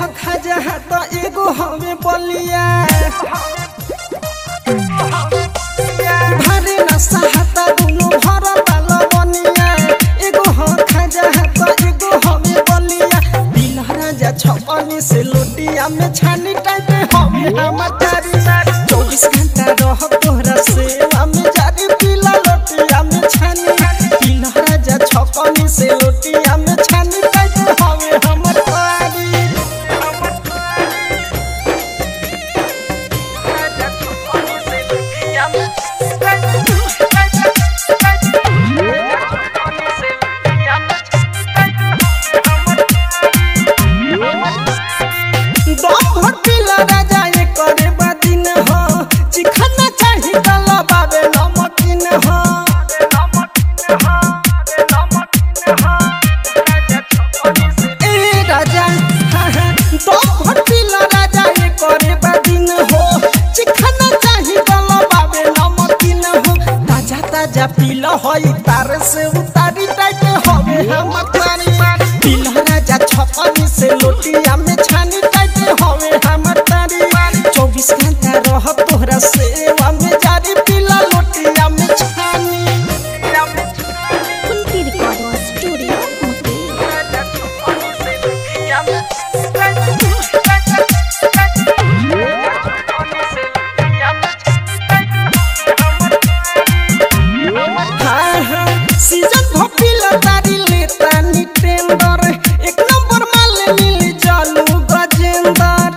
ह खजा त एगो हवे बलिया भारे नशा हाता दुनु भर बाल बनिया एगो ह खजा त एगो हवे बलिया दिल राजा छपनी से लोटिया में छानी टाइप हवे हमर तारी चौबीस घंटा रह तोहरा सेवा में जारी पीला लोटिया में छानी दिल राजा छपनी से लोटिया में छानी टाइप हवे हमर तारी दम भर पीला राजा ये करे बादिन हो चिखना चाही गला बाबे नमकीन हो ए राजा हाँ, हाँ, दम भर पीला राजा ये करे बादिन हो चिखना चाही गला बाबे नमकीन हो ताजा ताजा पीला होई तार से उतारी टाइट होवे हम तारी पीला राजा छपनी से लोटिया में छानी टाइट होवे हम तारी चौबीस घंटा रह तोहरा सेवा में जारी पीला लोटिया में छानी कुंती रिकॉर्डिंग स्टूडियो मुंगेर हाँ, हाँ, सीजन भपिला तारी लेता नी टेंडर एक नंबर माल मिली चालू गजेंदर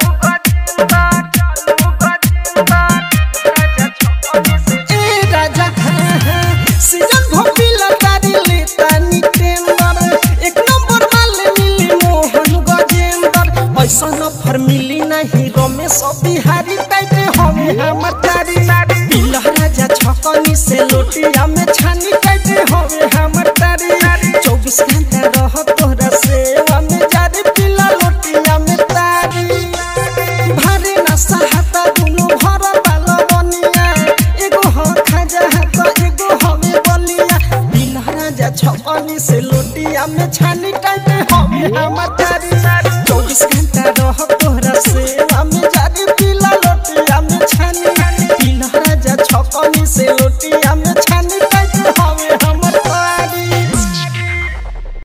ए राजा हाँ, हाँ, सीजन भपिला तारी लेता नी टेंडर एक नंबर माल मिली मोहन गजेंदर ऐसा नफर मिली नहीं रमेश बिहारी टाइप हवे हमर तारी पिला राजा छकनी से लोटिया में छानी टाइप हवे हमर तारी चौबीस घंटा रह तोहरा सेवा में जारी पिला लोटिया में तारी भारे नशा हाता दुनु भर बाल बनिया एगो ह खजा हाता एगो हवे बलिया पिला राजा छकनी से लोटिया में छानी टाइप हवे हमर तारी चौबीस घंटा